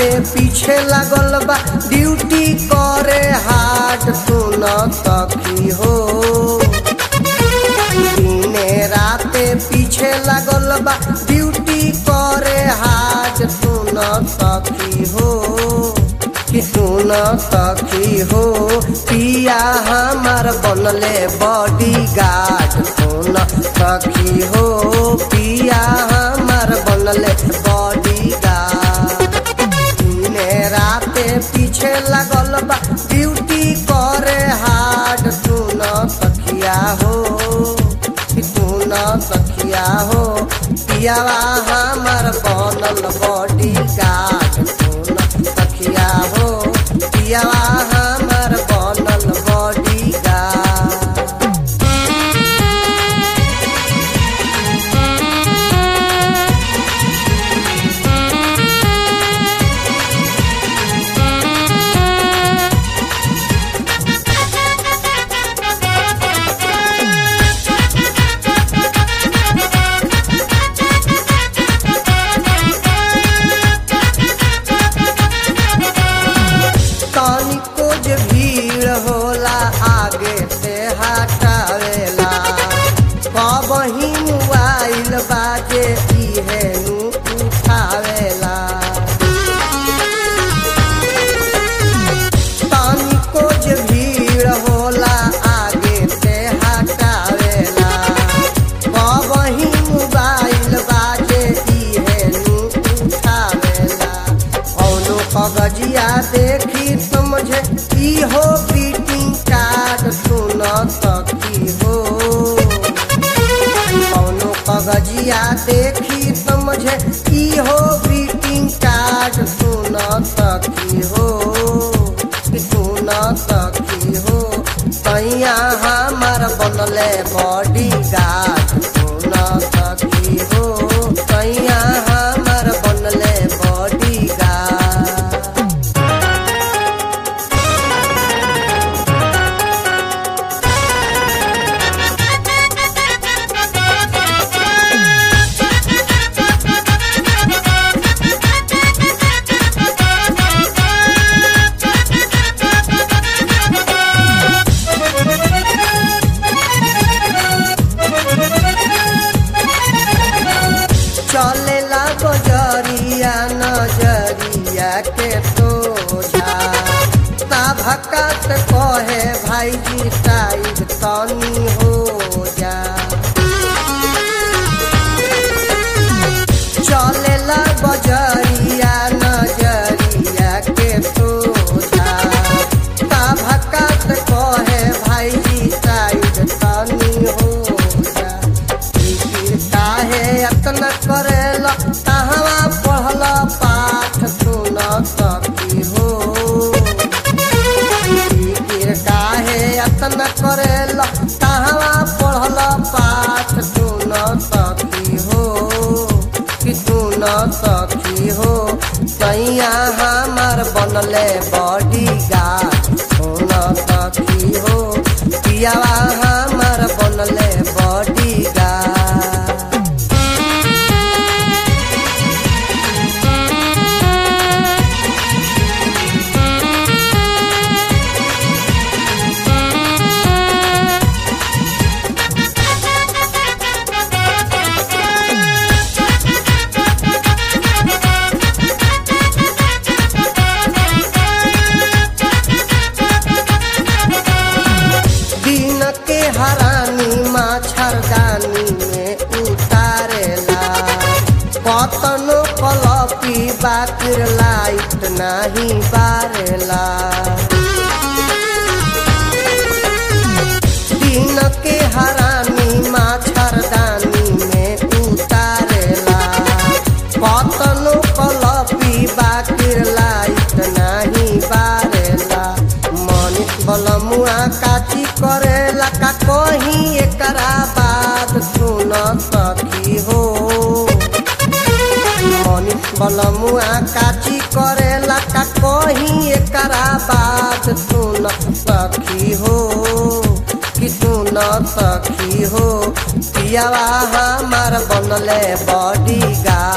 पीछे लागल बा ड्यूटी करे हार्ड सुन सखी हो दिने राते पीछे लागल बा ड्यूटी करे हार्ड सुन सखी हो कि सुन सखी हो पिया हमार बनले बॉडी गार्ड सुन सखी हो पिया हमार बनले बॉडी गार्ड दिने राते पीछे लगल बा ड्यूटी करे हार्ड सुन सखिया हो कि सुन सखिया हो पियावा हमार बनल बॉडी गार्ड सुन सखिया हो पियावा हमार बनल बॉडी गार्ड तनिको जे भीड़ होला आगे से हटावेला कबही मोबाइल बाजे इहे नु उठावेला तनिको जे भीड़ होला आगे से हटावेला कबही मोबाइल बाजे इहे नु उठावेला कौनो कगजिया देखी समझे ई हो ग्रीटिंग कार्ड सुन सकी हो कौनो कगजिया देखी समझे ई हो ग्रीटिंग कार्ड सुन सकी हो सुन सकी हो तैया हमार बनले बॉडी गार्ड सुन सकी हो तैया हमार बनले बॉडी गार्ड चलेला बजरिया नजरिया के सोझा भक्का से कहे भाईजी साइड तनी हो जा चलेला बजरिया नजरिया के सोझा भक्का से कहे भाईजी साइड तनी हो जा फिकिर काहे अतना करेला कहवा पढ़ला पाठ सुन सकी हो फिकिर काहे अतना करेला कहवा पढ़ला पाठ सुन सकी हो कि सुन सकी हो सैया हमार बनले बॉडी गार्ड सुन सकी हो पियावा हमार बनले बॉडी गार्ड दिन के हरानी मच्छरदानी में उतारेला कतनो कलपी बाकिर लाइट नहीं बारेला दिन के हरानी मच्छरदानी में उतारेला कतनो कलपी बाकिर लाइट नहीं बारेला मनीष बलमुआ काची करेला का कहीं एकरा बात सुन सकी हो मनीष बलमुआ काची करेला का कहीं एकरा बात सुन सखी हो कि सुन सखी हो पियावा हमार बनले बॉडी गार्ड